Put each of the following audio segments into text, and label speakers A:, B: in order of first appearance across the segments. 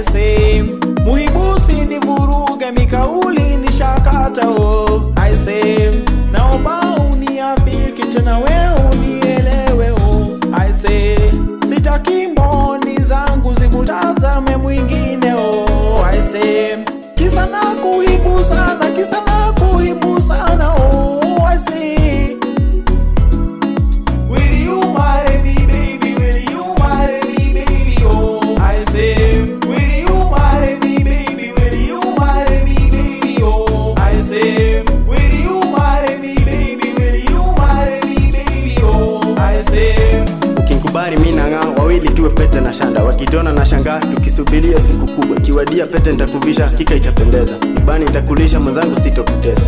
A: say muibusi ni vuruge mikauli ni shakata oh. I say naomba uniafiki tena we unielewe oh. I say sitaki mboni zangu zikutazame mwingine oh. I say kisa na kuibu sana kisa na kuibu sana oh. I say Will you marry me, baby? Will you marry me, baby? Oh, I say, will you marry me, baby? Will you marry me, baby? Oh, I say, will you marry me, baby? Will you marry me, baby? Oh, I say.
B: ukinkubali mi nang'aa wawili tuwe pete na shanda wakitona na shangaa tukisubiria siku kubwa kiwadia pete nitakuvisha hakika itapendeza ibani nitakulisha mwenzangu sitokutesa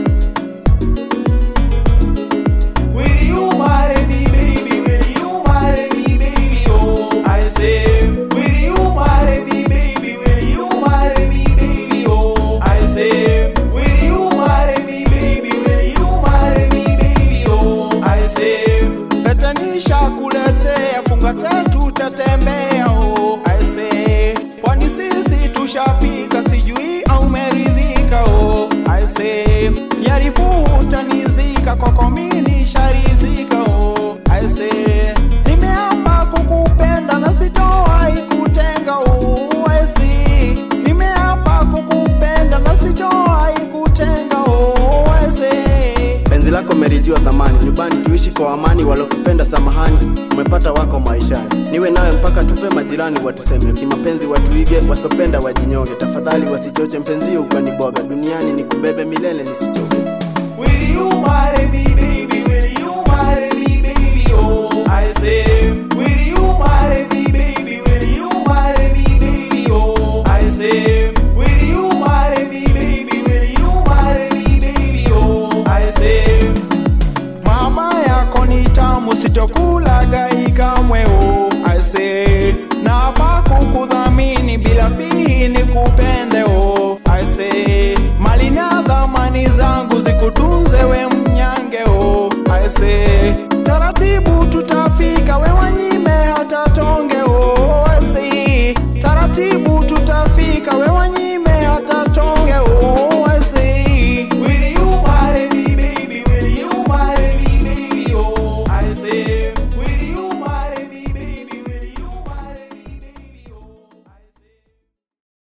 A: Will you marry me, baby? Will you marry me, baby? Oh, I say, will you marry me, baby? Will you marry me, baby? Oh, I say, will you marry me, baby? Will you marry me, baby? Oh, I say, petanisha kuletea funga tatu tatembea. Oh, I say, kwani sisi tushafika, sijui au meridhika. Oh, I say, yarifu utanizika kwako mimi sharizika. Oh, I say, nimeapa kukupenda na sitowahi kutenga. Oh, I say, nimeapa kukupenda na sitowahi kutenga. Oh, I say,
B: penzi lako melijua thamani nyumbani tuishi kwa amani walokupenda samahani umepata wako maishani niwe nawe mpaka tufe majirani watuseme kimapenzi watuige wasopenda wajinyonge tafadhali wasichoche mpenzio ukaniboga duniani nikubebe milele nisichoke
A: Will you marry me, baby? Will you marry me, baby? Oh, I say,